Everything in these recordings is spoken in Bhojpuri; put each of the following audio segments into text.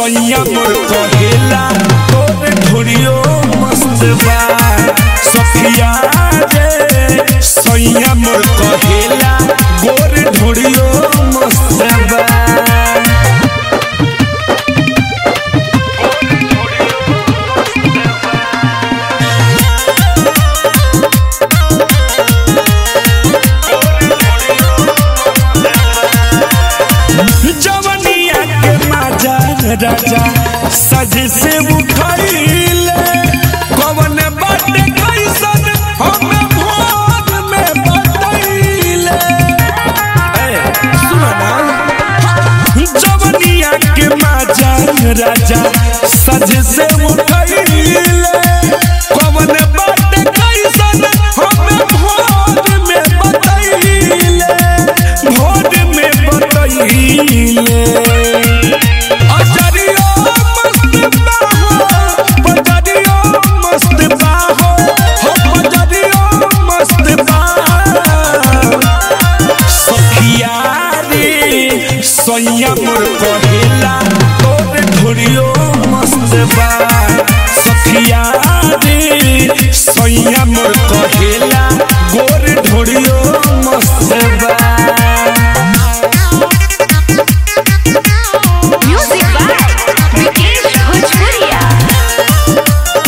सैया मोर कहेला तोर ढोरियो मस्त बा सखिया रे सैया मोर कहेला गोर ढोरियो मस्त बा जवनिया के माजा राजा सज से उठैले कवन बाटे कैसन हम भोर में बतैले ए सुना ना जवनिया के माजा राजा सज से उठैले कवन बाटे कैसन हम भोर में बतैले भोर में बतैले अजरियो मस्त बाहो पजरियो मस्त बाहो हो पजरियो मस्त बाहो सखिया रे सैया मोर कहेला तोर ढोरियो मस्त बा सखिया रे सैया मोर कहेला गोर ढोरियो मस्त बा Music by Vikesh Bhojpuria.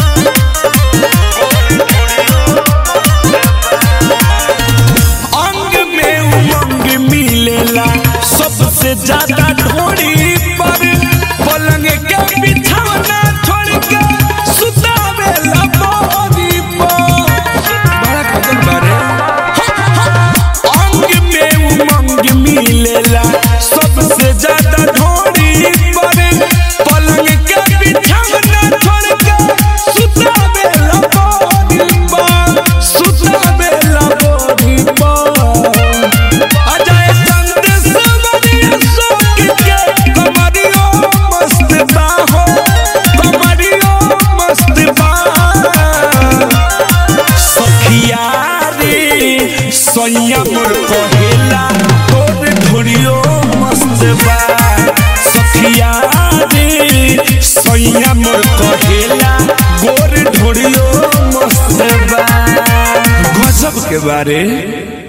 अंग में उमंग मिलेला सबसे ज्यादा ढोरी पर पलंग के बिछौना छोड़ के सुतावेला बोरी पर बड़ा कदम बारे अंग में उमंग मिलेला सबसे ज्यादा ढोरी पर पलंग के बिछौना छोड़ के सुतावेला बोरी पर सुतावेला बोरी पर अजय संत समरिया सोक के कमरियो मस्त बाहो कमरियो मस्त बा सखिया रे सैया मोर कहेला तोर ढोरियो मस्त बा सखिया रे सैया मोर कहेला गोर ढोरियो मस्त बा गजब के बारे